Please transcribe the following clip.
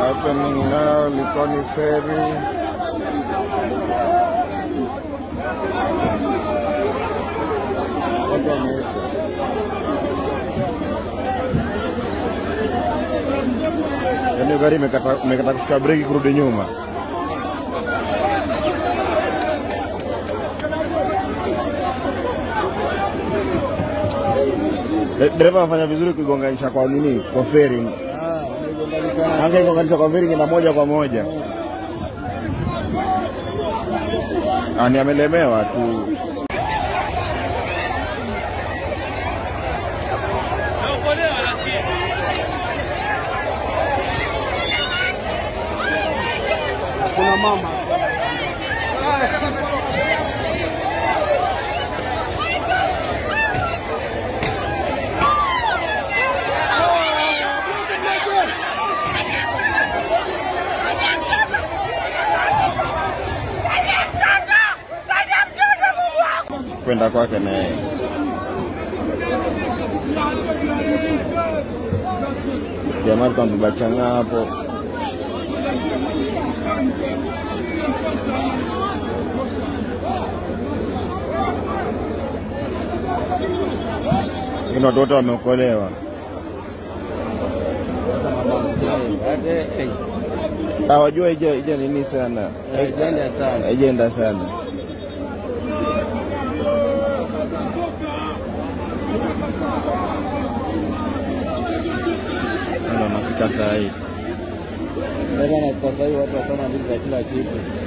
happening now, Likoni Ferry. Watu wameisha. Yaani gari imekata imekata kushika breki kurudi nyuma. De- Dereva anafanya vizuri kuigonganisha kwa nini? Kwa feri. Angeigonganisha kwa feri na moja kwa moja. Ah, ni amelemewa tu. Kuna mama kwenda kwake na yeye. Jamaa alikuwa amebeba chang'aa hapo. Lakini watu wote wameokolewa. Ah, wajua ija ija nini sana, Haijaenda sana. haijaenda sana. Ndio nafika saa hii. Sasa na sasa hivi watu wasoma vitu za kila kitu.